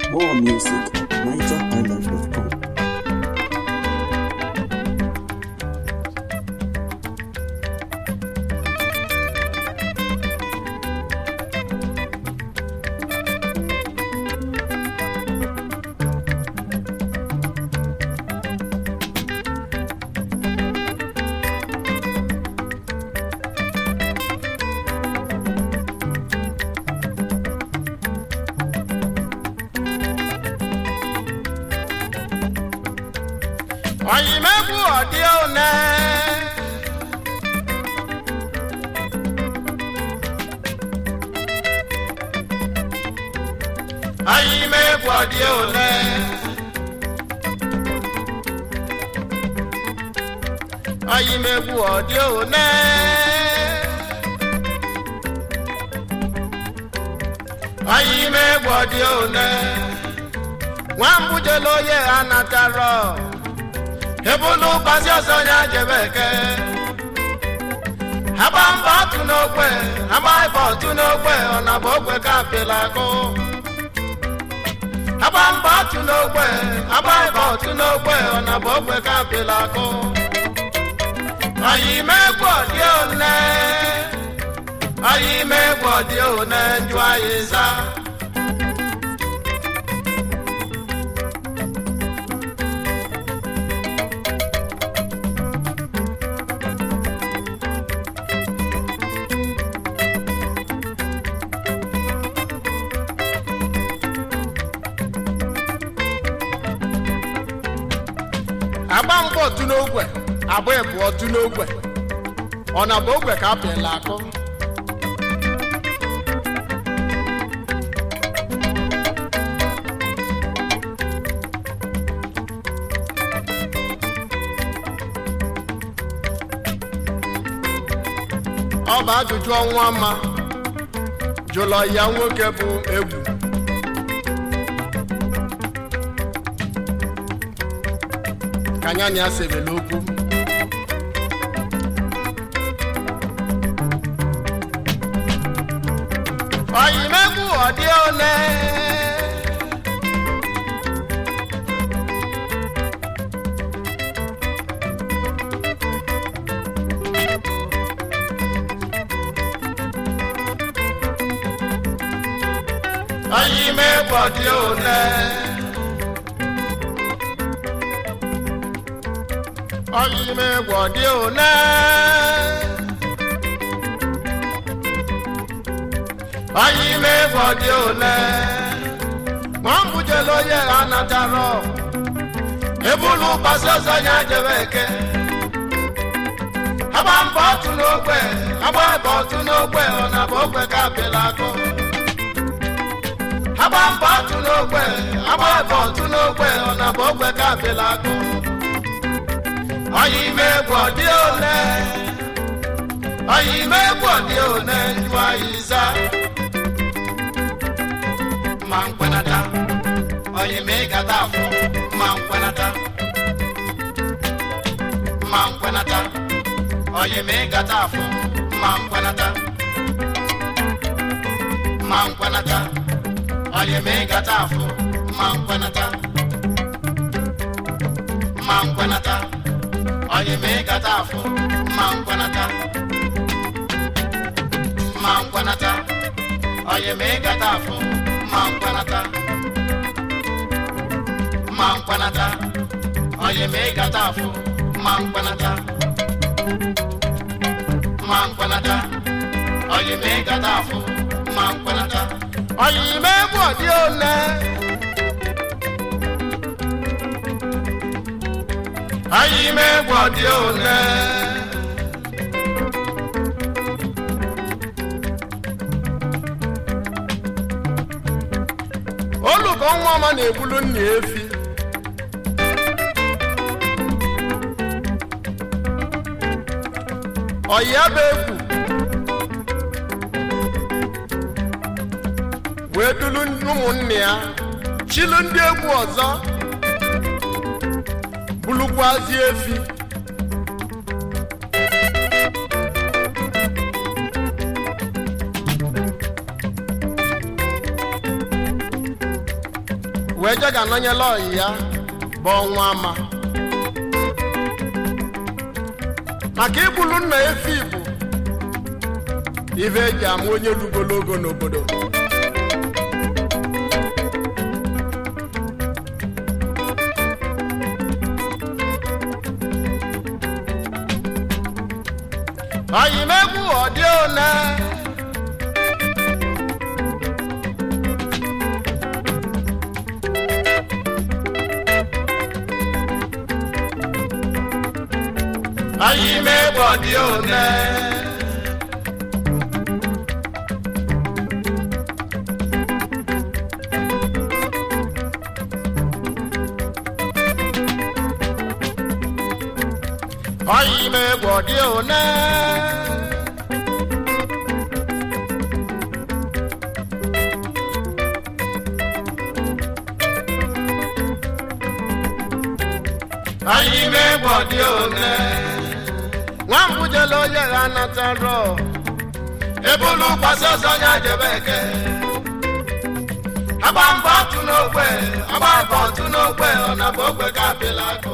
More music, NigerIsland.com. oyimegwu ọdị one oyimegwu ọdị one oyimegwu ọdị one oyimegwu ọdị one nwambujelo ye anataro ebulu ụbazi ọzọ ya jebe eke agba mba ọtụ n'ogbe agba ịba ọtụ n'ogbe ọ na bụ ogbe ka apịla akụ agba mba ọtụ n'ogbe agba ịba ọtụ n'ogbe ọ na bụ ogbe ka apịla akụ ọyị megwu ọdị one ọyị megwu ọdị one njụ anyị za agba mgba otu n'ogwe agba ebu otu n'ogwe ọ na bụ ogwe ka apịala akụ ọ bụ ajụjụ ọnwa ma jụlọ ya nwoke bụ egwu ka anyanya sebele okwu oyimegwu ọdị ole oyimegwu ọdị ole oyime gwọdị one oyime gwọdị one ma ọ bụjela onye anatara ebulu ụbọchị ọzọ ya jebe eke agba mbọ ọtụ n'ogbe agba ebe ọtụ n'ogbe ọ na bụ ogbe ka apịla akụ agba mbọ ọtụ n'ogbe agba ebe ọtụ n'ogbe ọ na bụ ogbe ka apịla akụ oyime gwọdị one oyime gwọdị one njụ anyị za ma nkwenata oyime gata afọ ma nkwenata ma nkwenata oyime gata afọ ma nkwenata ma nkwenata oyime gata afọ ma nkwenata ma nkwenata onye mee gata afọ ma nkwanata ma nkwanata onye mee gata afọ ma nkwanata ma nkwanata onye mee gata afọ ma nkwanata ma nkwanata onye mee gata afọ ma nkwanata onye ime egwu ọdị ole anyị megwu dị ole olùkọ nwa ọma na-egbulu nna efi ọya bụ egwu wee dulu ụmụnne ya chilu ndị egwu ọzọ bulukwazi efi wee je ga-anọnyela ọyị ya bụ ọnwa ama maka igbulu nna efi bụ ife eji ama onye rugologo n'obodo oyimegwu ọdị one oyimegwu ọdị one oyimegwu ọdị one oyimegwu ọdị one nwambujele onye ha natara ebulu kwasị ọzọ ya jebe eke agba mbọ ọtụ n'ogbe agba mbọ ọtụ n'ogbe ọ na bụ ogbe ka apịla akụ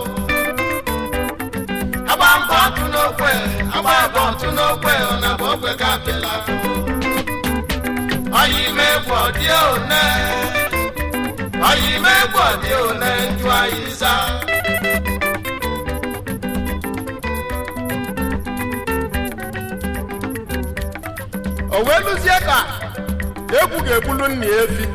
agba mbọ ọtụ n'ogbe agba mbọ ọtụ n'ogbe ọ na bụ ogbe ka apịla akụ oyimegwu ọdị one oyimegwu ọdị one njụ anyị zaa o wee lụzie ka egwu ga-egbulu nna ya efi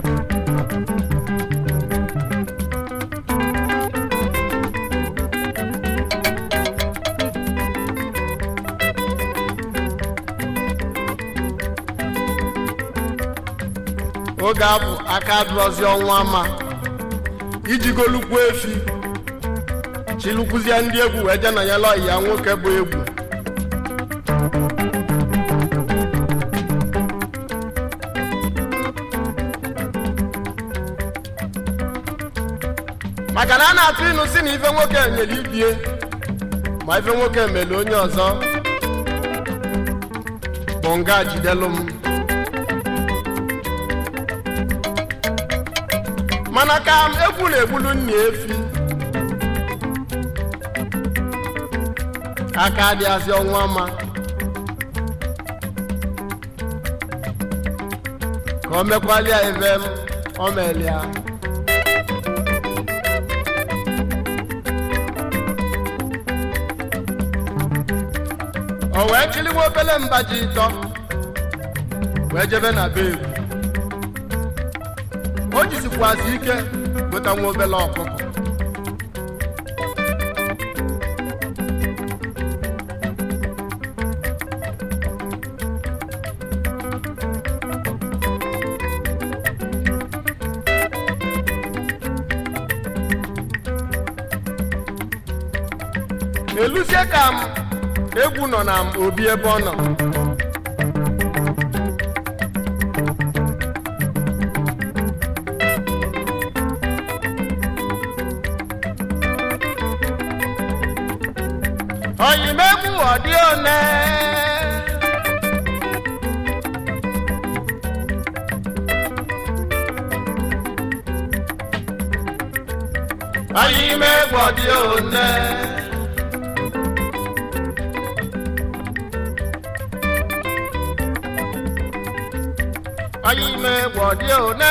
oge abụ aka dụrọzi ọnwa ma iji golukwu efi chilukwuzie ndị egwu wee je nọnyela ọyị ya nwoke bụ egwu maka na a na-atụ ịnụ si na ife nwoke nyere ibie ma ife nwoke mere onye ọzọ bụ nga jidelu m mana ka m egwu na-egbulu nna efi aka adịghịzị ọnwa ma ka o mekwalia ebe m o melia o wee chiliwa obele mba ji ịtọ wee jebe na be egwu o jizikwazi ike nweta nwa obele ọkụkọ eluzie ka m egwu nọ na obi ebe ọ nọ oyimegwu ọdị one oyimegwu ọdị one oyimegwu ọdị one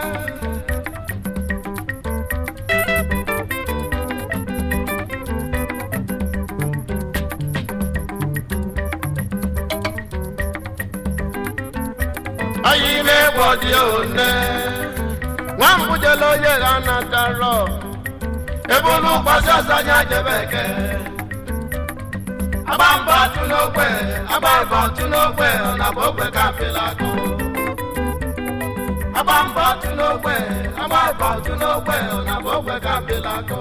oyimegwu ọdị one nwambujele onye ha natara ebulu gbasi ọsọ anya jebe eke agba mbọ atụ n'ogbe agba mbọ atụ n'ogbe ọ na bụ ogbe ka apịla akụ agba mbọ atụ n'ogbe agba mbọ atụ n'ogbe ọ na bụ ogbe ka apịla akụ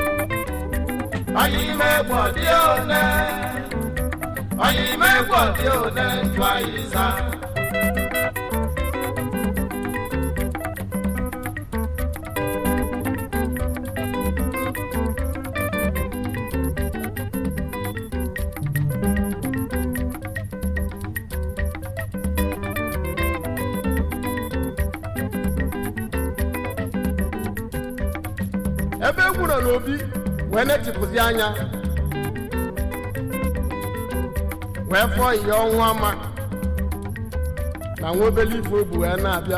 oyimegwu ọdị one oyimegwu ọdị one njụ anyị zaa egwu nọ n'obi wee netịpụzi anya wee fụọ ihe ọnwa ma na nwa obele ife obu wee na-abịa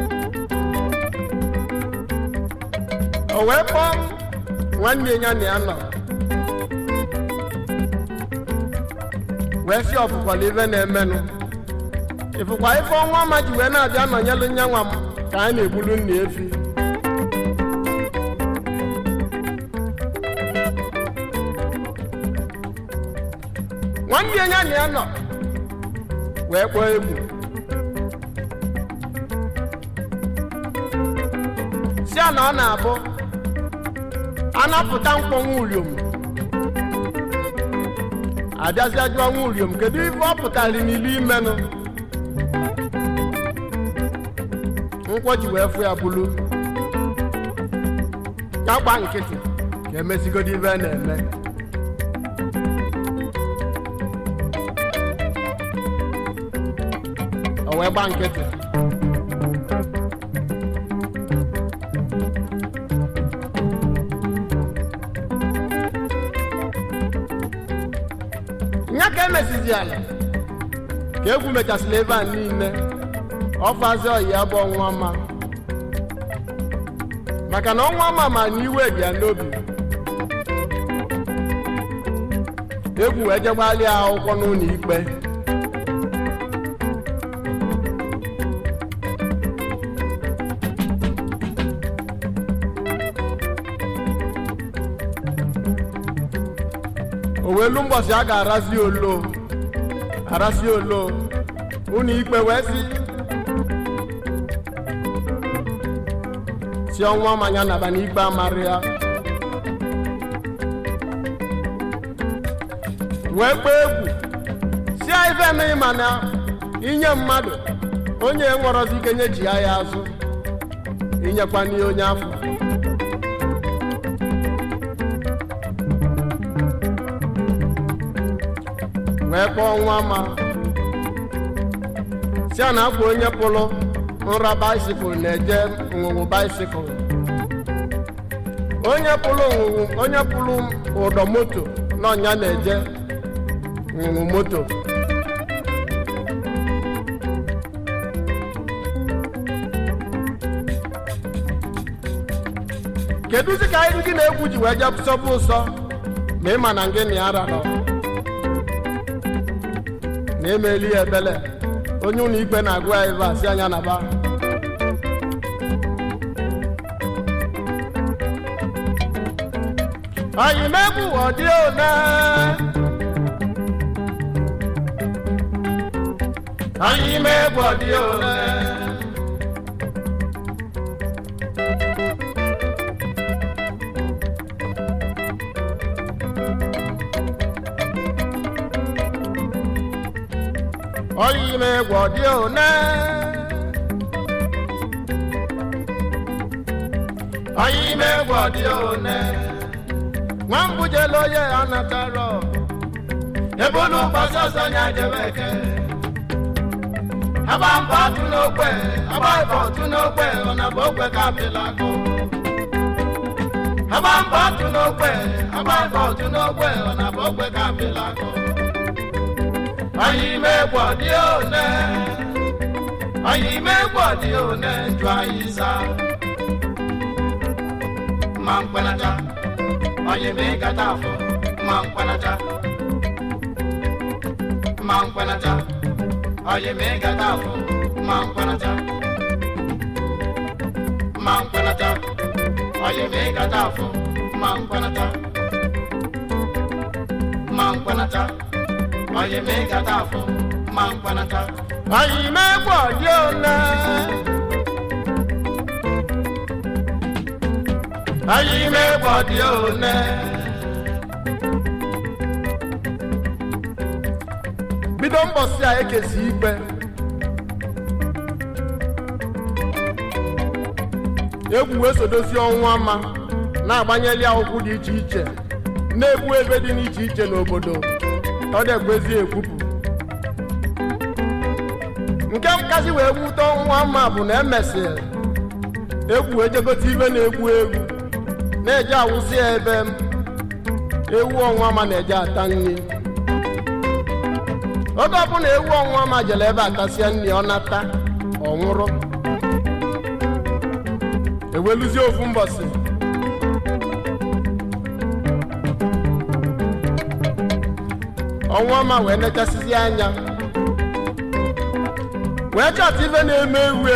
o wee kpọọ nwanne ya na ya nọ wee si ọfụkwala ife na-emenụ ịfụkwa ife ọnwa ọma ji wee na-abịa nọnyelu nya nwa m ka anyị na-egbulu nna efi nwanne ya na ya nọ wee kpọọ egwu si a na ọ na-abụ anapụta mkpọnwụ uriom abịazịa jụọ nwa uriom kedu ife ọ pụtara n'ilu imenụ nkwọ ji wee fụ ya bulu ya gba nkịtị ka emezigodo ife a na-eme o wee gba nkịtị nya ka emesizi ala ka egwu mechasịrị ebe a niile ọfazi ọyi ya bụ ọnwa ma maka na ọnwa ma ma na iwe dị ya n'obi egwu wee jegbalị ya akwụkwọ n'ụlọ ikpe owelu mbọsị a ga-arazi olo arazi olo ụlọ ikpe wee si si ọnwa manya naba n'ikpe amarị ya wee kpee egwu si ife emeghị mana inye mmadụ onye nwere ike nye ji ya ya azụ inyekwa n'ihe onye afọ wee kpọọ nwa ma si a na-akwa onye pụrụ nra baisikụl na-eje nwụwụ baisikụl onye pụrụ nwụwụ onye pụrụ ụdọ moto n'ọnya na-eje nwụwụ moto kedụzi ka anyị gị na-egwu ji wee jee sọbụ ụsọ ma ị ma na ngị na ya rarọ na emeli ya ebele onye ụlọ ikpe na-agụ ya ebe a si anya na ba anyị megbu ọdị one anyị megbu ọdị one ọyị megbu ọdị one ọyị megbu ọdị one nwambujelo ye anataro ebulu gbasọsọ nya jebeke abamba tu n'ogbe abaibọ tu n'ogbe ọnabọ ogbe kapilago abamba tu n'ogbe abaibọ tu n'ogbe ọnabọ ogbe kapilago anyị megbọ dị one anyị megbọ dị one njụ anyị za ma mkpenata onye mee kata afọ ma mkpanata ma mkpanata onye mee kata afọ ma mkpanata ma mkpanata onye mee kata afọ ma mkpanata ma mkpanata onye mee kata afọ ma mkpanata anyị mee gbọ dị ole anyị megbọ dị one bido mbọsị a ekesi ikpe egwu wee sodozi ọnwa ma na-agbanyeli akwụkwọ dị iche iche na-egbu ebe dị n'iche iche n'obodo ọ dịgbezi ekwupụ nke nkasi wee gwute ọnwa ma bụ na emesịrị egwu ejegote ibe na-egwu egwu na-eje awụsị ya ebe ewu ọnwa ma na-eje ata nri oge ọbụla ewu ọnwa ma jere ebe atasịa nri ọ nata ọ nwụrụ eweluzie ofu mbọsị ọnwa ma wee nechasịzi anya wee chọta ife na-eme ewu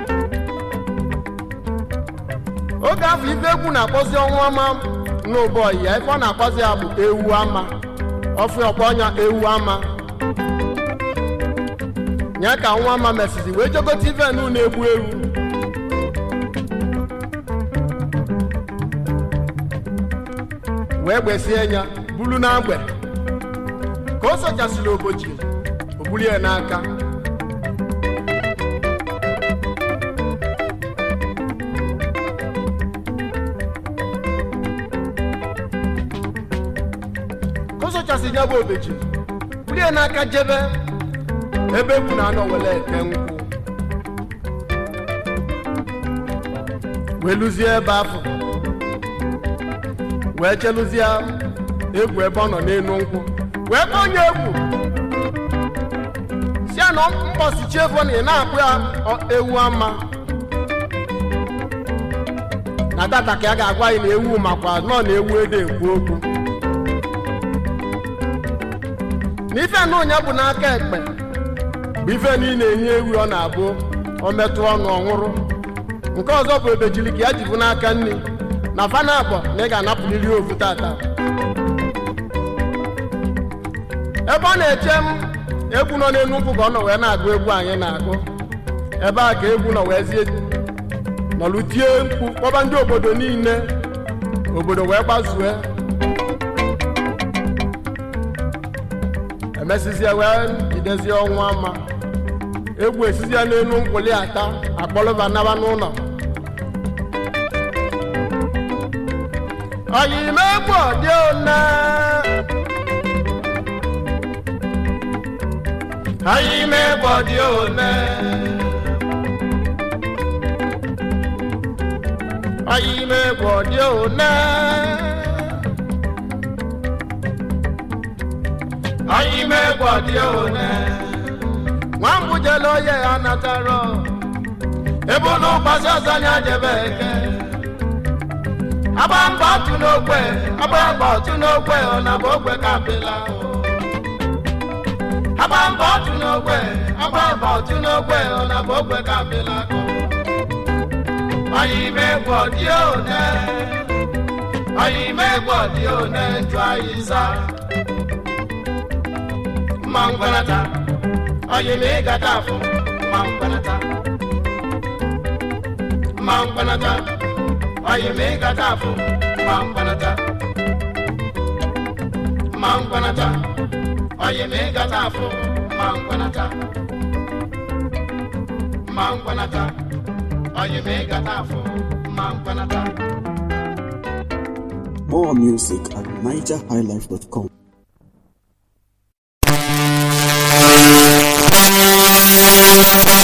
oge afọ ife egwu na-akpọzi ọnwa ọma n'ụbọyị ya ife ọ na-akpọzi ya bụ ewu ama ọfụ ọkpọ ọnya ewu ama ya ka nwa ama mesizi wee jogote ife nu na-egbu ewu wee gbesie ya bulu n'agbe ka o sochasịrị obochi o buru ya n'aka ka o sochasịrị ya bụ obechi buru ya n'aka jebe ebe egwu na-anọ were eke nkwụ wee lụzie ebe afọ wee chelụzie egwu ebe ọ nọ n'elu nkwụ wee kpọọ onye egwu si ya na mkpọsi chiefo na ị na-akpụ ya ewu ama na tata ka a ga-agwa anyị na ewu makwa nọ na ewu ede ekwu okwu na ife na onye bụ n'aka ekpe bụ ife niile enye ewu ọ na-abụ o metụ ọnụ ọnwụrụ nke ọzọ bụ ebejiri ka ya jibu n'aka nri na fana akpọ na ị ga-anapụrịrị ofu tata ebe ọ na-eche m egwu nọ n'elu nkwụ ka ọ nọ wee na-agụ egwu anyị na-agụ ebe a ka egwu nọ wee zie nọlụ tie mkpu kpọba ndị obodo niile obodo wee gbazue emesizie wee jidezie ọnwa ama egwu esizie n'elu nkwụli ata akpọlụba naba n'ụlọ oyimegbu ọdị one oyimegbu ọdị one oyimegbu ọdị one oyimegbu ọdị one nwambujele oye ya natara ebe ụlọ ụgbasi ọzọ anya jebe eke agba mbọ otu n'ogbe agba mbọ otu n'ogbe ọ na bụ ogbe kapịla agba mbọ otu n'ogbe agba mbọ otu n'ogbe ọ na bụ ogbe kapịla ọyị ime egwu ọdị one ọyị ime egwu ọdị one jụ anyị za mma ngwanata ọyị ime ịgata afọ mma ngwanata mma ngwanata ọyị ma ịgata afọ ma mkpanata ma mkpanata ọyị ma ịgata afọ ma mkpanata ma mkpanata ọyị ma ịgata afọ ma mkpanata More music at nigerhighlife.com. Thank you.